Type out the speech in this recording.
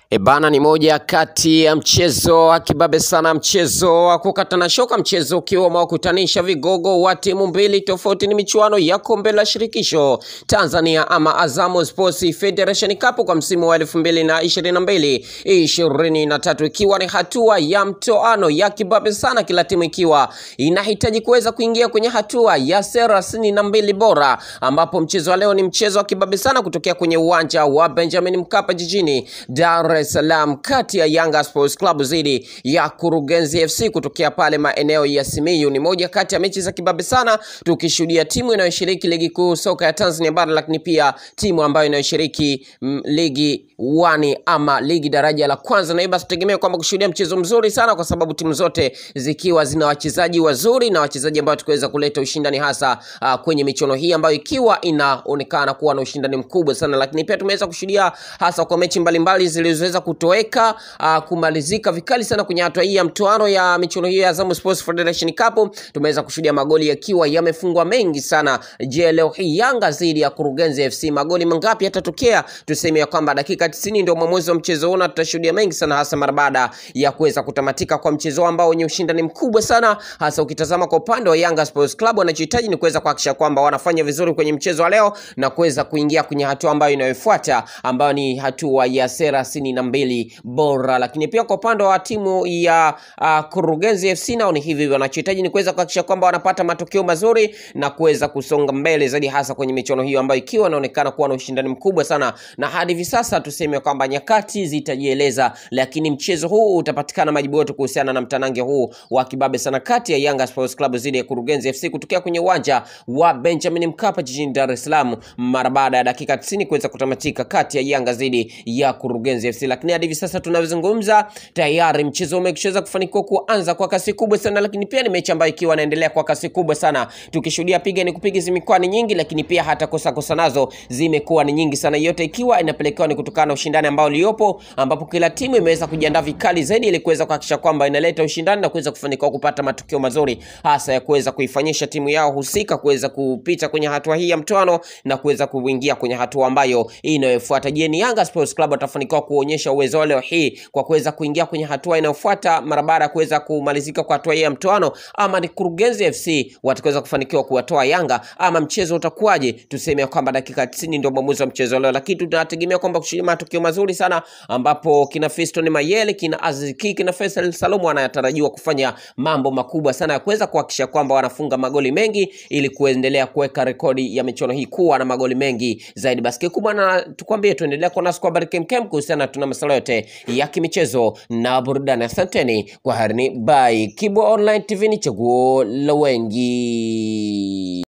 Ebana ni moja kati ya mchezo wa kibabe sana, mchezo wa kukatana shoka, mchezo ukiwa umewakutanisha vigogo wa timu mbili tofauti. Ni michuano ya kombe la shirikisho Tanzania ama Azam Sports Federation Cup kwa msimu wa elfu mbili na ishirini na mbili ishirini na tatu ikiwa ni hatua ya mtoano ya kibabe sana, kila timu ikiwa inahitaji kuweza kuingia kwenye hatua ya thelathini na mbili bora, ambapo mchezo wa leo ni mchezo wa kibabe sana kutokea kwenye uwanja wa Benjamin Mkapa jijini Dar es Salaam kati ya Yanga Sports Club dhidi ya Kurugenzi FC kutokea pale maeneo ya Simiyu. Ni moja kati ya mechi za kibabe sana, tukishuhudia timu inayoshiriki ligi kuu soka ya Tanzania bara, lakini pia timu ambayo inayoshiriki mm, ligi wani ama ligi daraja la kwanza, na hivyo basi tutegemea kwamba kushuhudia mchezo mzuri sana, kwa sababu timu zote zikiwa zina wachezaji wazuri na wachezaji ambao tukaweza kuleta ushindani hasa uh, kwenye michuano hii ambayo ikiwa inaonekana kuwa na ushindani mkubwa sana, lakini pia tumeweza kushuhudia hasa kwa mechi mbalimbali zilizoweza kutoweka uh, kumalizika vikali sana kwenye hatua hii ya mtoano ya michuano hiyo ya Azam Sports Federation Cup. Tumeweza kushuhudia magoli yakiwa yamefungwa mengi sana. Je, leo hii Yanga dhidi ya Kurugenzi FC magoli mangapi yatatokea? Tuseme ya kwamba dakika 90 ndio mwamuzi wa mchezo huu, na tutashuhudia mengi sana, hasa mara baada ya kuweza kutamatika kwa mchezo ambao wenye ushindani mkubwa sana, hasa ukitazama kwa upande wa Yanga Sports Club, wanachohitaji ni kuweza kuhakikisha kwamba wanafanya vizuri kwenye mchezo wa leo na kuweza kuingia kwenye hatua ambayo inayofuata ambayo ni hatua ya thelathini na mbili bora. Lakini pia kwa upande wa timu ya uh, Kurugenzi FC nao ni hivi, wanachohitaji ni kuweza kuhakikisha kwamba wanapata matokeo mazuri na kuweza kusonga mbele zaidi, hasa kwenye michuano hiyo ambayo ikiwa inaonekana kuwa na ushindani mkubwa sana, na hadi hivi sasa tuseme kwamba nyakati zitajieleza, lakini mchezo huu utapatikana majibu yote kuhusiana na mtanange huu wa kibabe sana kati ya Yanga Sports Club dhidi ya Kurugenzi FC kutokea kwenye uwanja wa Benjamin Mkapa jijini Dar es Salaam mara baada ya dakika 90 kuweza kutamatika kati ya Yanga dhidi ya Kurugenzi FC. Lakini hadi hivi sasa tunavyozungumza, tayari mchezo umeshaweza kufanikiwa kuanza kwa kasi kubwa sana, lakini pia ni mechi ambayo ikiwa inaendelea kwa kasi kubwa sana, tukishuhudia piga ni kupiga zimekuwa ni nyingi, lakini pia hata kosa kosa nazo zimekuwa ni nyingi sana, yote ikiwa inapelekewa ni kutokana na ushindani ambao uliopo, ambapo kila timu imeweza kujiandaa vikali zaidi ili kuweza kuhakikisha kwamba inaleta ushindani na kuweza kufanikiwa kupata matokeo mazuri, hasa ya kuweza kuifanyisha timu yao husika kuweza kupita kwenye hatua hii ya mtoano na kuweza kuingia kwenye hatua ambayo inayofuata. Je, ni Yanga Sports Club watafanikiwa kuonyesha uwezo wao leo hii kwa kuweza kuingia kwenye hatua inayofuata mara baada ya kuweza kumalizika kwa hatua hii ya mtoano, ama ni Kurugenzi FC watakaweza kufanikiwa kuwatoa Yanga, ama mchezo utakuwaje? Tuseme kwamba dakika 90 ndio mwamuzi wa mchezo leo, lakini tunategemea kwamba kushuhudia matokeo mazuri sana, ambapo kina Fiston Mayele, kina Aziz Ki, kina Faisal Salum wanatarajiwa kufanya mambo makubwa sana ya kuweza kuhakikisha kwamba wanafunga magoli mengi ili kuendelea kuweka rekodi ya michuano hii kuwa na magoli mengi zaidi. Basi kikubwa na tukwambie, tuendelea kuwa nasi kwa habari kemkem kuhusiana tuna masuala yote ya kimichezo na burudani. Asanteni kwa harini, bye. Kibwa Online TV ni chaguo la wengi.